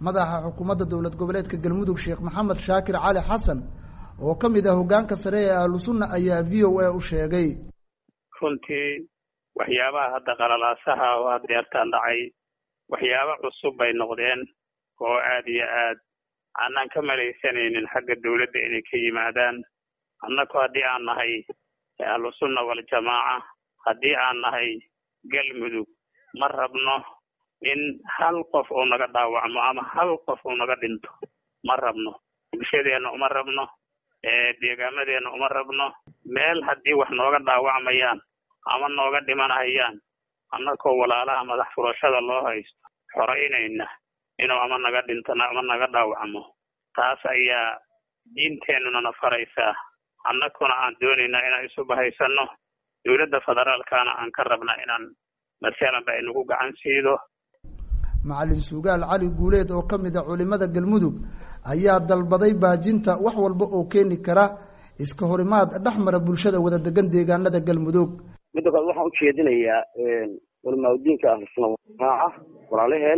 madaxa xukuumadda dowlad goboleedka galmudug sheekh maxamed shaakir cali xasan oo ka mid ah hoggaanka sare ee ahlu sunna ayaa v o a u sheegay runtii waxyaabaha hadda qalalaasaha oo hadeertaan dhacay waxyaabo cusub bay noqdeen oo aad iyo aad aanaan ka malaysanaynin xagga dawladda inay ka yimaadaan annaku haddii aan nahay ahlu sunna waljamaaca haddii aan nahay galmudug ma rabno in hal qof uu naga dhaawacmo ama hal qof uu naga dhinto ma rabno bulshadeenna uma rabno deegaamadeena uma rabno meel haddii wax nooga dhaawacmayaan ama nooga dhimanhayaan annakoo walaalaha madax furashada loo haysto xoraynayna inuu ama naga dhinto ama naga dhaawacmo taas ayaa diinteennunana faraysaa annakuna aan doonaynaa inaan isu bahaysano dowladda federaalkana aan ka rabna inaan masalan ba inagu gacan siido macalin sugaal cali guuleed oo ka mid a culimada galmudug ayaa dalbaday baajinta wax walba oo keeni kara iska horimaad dhex mara bulshada wada degan deegaanada galmudug midda kale waxaan ujeedinayaa culimaadudiinka ahlusuna jamaaca walaalaheen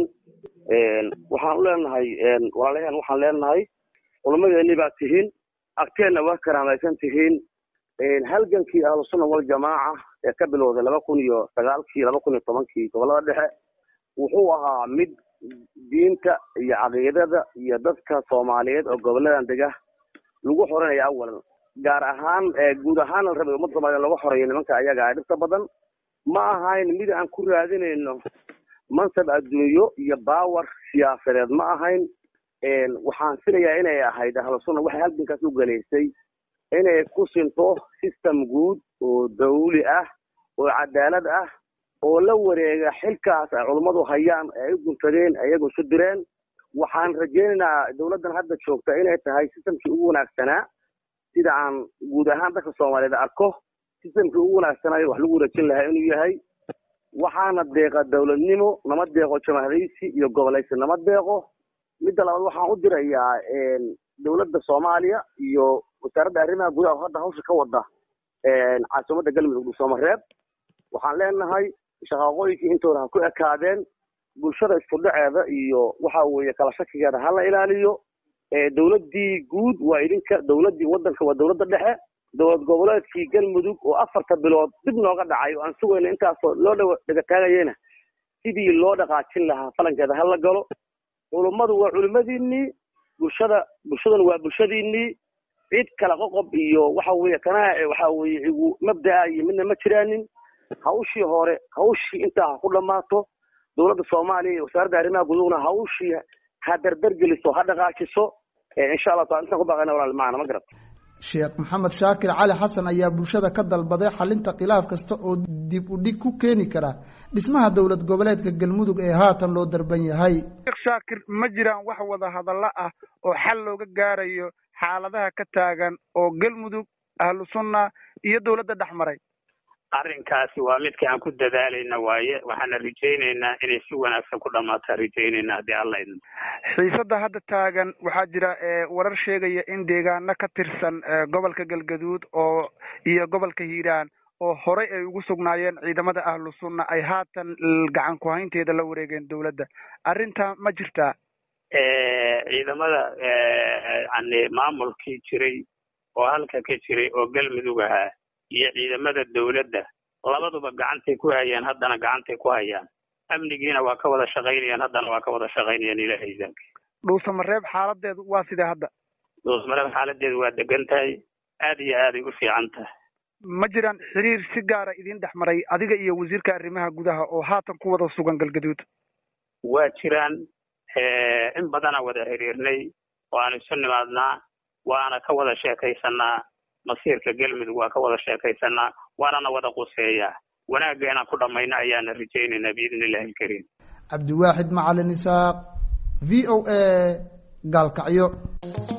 waxaan u leenahay walaalaheen waxaan leenahay culamadeeni baa tihiin agteenna waa karaamaysan tihiin halgankii ahlusunna waljamaaca ee ka bilowday laba kun iyo sagaalkii laba kun iyo tobankii gobolada dhexe wuxuu ahaa mid diinta iyo caqiidada iyo dadka soomaaliyeed oo goboladan dega lagu xoreynaya awalan gaar ahaan guud ahaan la rabay ummadda soomaliyeed lagu xoreeyo nimanka ayaga a dhibta badan ma ahayn mid aan ku raadinayno mansab adduunyo iyo baawar siyaasadeed ma ahayn waxaan filayaa inay ahayd ahlusunna waxay halgankaas u galaysay inay ku sinto system guud oo dawli ah oo cadaalad ah oo la wareega xilkaas ay culummadu hayaan ee ay u guntadeen iyagoo isu direen waxaan rajaynaynaa dawladdan hadda joogta inay tahay systemkii ugu wanaagsanaa sida aan guud ahaan dadka soomaaliyeed arko systemkii ugu wanaagsanaayo wax lagu rajin lahaa inuu yahay waxaana deeqa dawladnimo nama deeqo jamahadaysi iyo gobolaysi nama deeqo midda labaad waxaan u dirayaa dawladda soomaaliya iyo wasaaradda arrimaha gudaha oo hadda hawsha ka wada caasimadda galmudug dhuusamareeb waxaan leenahay shaqaaqooyinkii intooda ha ku ekaadeen bulshada isku dhaceeda iyo waxa weeye kala shakigeeda ha la ilaaliyo dawladdii guud waa idinka dawladdii waddanka waa dawladda dhexe dowlad goboleedkii galmudug oo afarta bilood dib nooga dhacay oo aan sugayna intaasoo loo dha dhegataagayena sidii loo dhaqaajin lahaa falankeeda ha la galo culummadu waa culimadiinii bulshada bulshaduna waa bulshadiinii cid kala qoqob iyo waxa weeye kanaa waxa weeye igu mabda'a iyo midna ma jiraanin hawshii hore hawshii intaa ha ku dhammaato dowladda soomaaliya iyo wasaaradda arrimaha gudugna hawshii ha dardargeliso ha dhaqaajiso insha allah taala intaan ku baaqayna walaal macana ma garat sheekh maxamed shaakir cali xasan ayaa bulshada ka dalbaday xalinta khilaaf kasta oo dib u dhig ku keeni kara dhismaha dowlad goboleedka galmudug ee haatan loo darban yahay sheekh shaakir ma jiraan wax wada hadallo ah oo xal looga gaarayo xaaladaha ka taagan oo galmudug ahlu sunna iyo dowladda dhex maray arrinkaasi waa midka aan ku dadaalayna waaye waxaana rajaynaynaa inay si wanaagsan ku dhammaataan rajaynayna haddii alla idin xiisadda hadda taagan waxaa jira warar sheegaya in deegaano ka tirsan gobolka galgaduud oo iyo gobolka hiiraan oo horey ay ugu sugnaayeen ciidamada ahlu sunna ay haatan gacan ku-haynteeda la wareegeen dowladda arrintaa ma jirtaa ciidamada yani maamulkii jiray oo halka ka jiray oo galmudug ahaa iyo ciidamada dawladda labaduba gacantay ku hayaan haddana gacantay ku hayaan amnigiina waa ka wada shaqaynayaan haddana waa ka wada shaqaynayaan ilahay iidaanka dhuusamareeb xaaladeedu waa sidee hadda dhuusamareeb xaaladeedu waa degan tahay aad iyo aaday u fiican tahay ma jiraan xiriir si gaara idin dhex maray adiga iyo wasiirka arrimaha gudaha oo haatan ku wada sugan galgaduud waa jiraan in badana wada xiriirnay oo aan isu nimaadnaa waana ka wada sheekaysanaa masiirka galmudug waa ka wada sheekaysanaa waanana wada quseeyaa wanaagga inaan ku dhammayno ayaana rajaynaynaa biidni illahi alkariim cabdiwaaxid macalin isaaq v o a gaalkacyo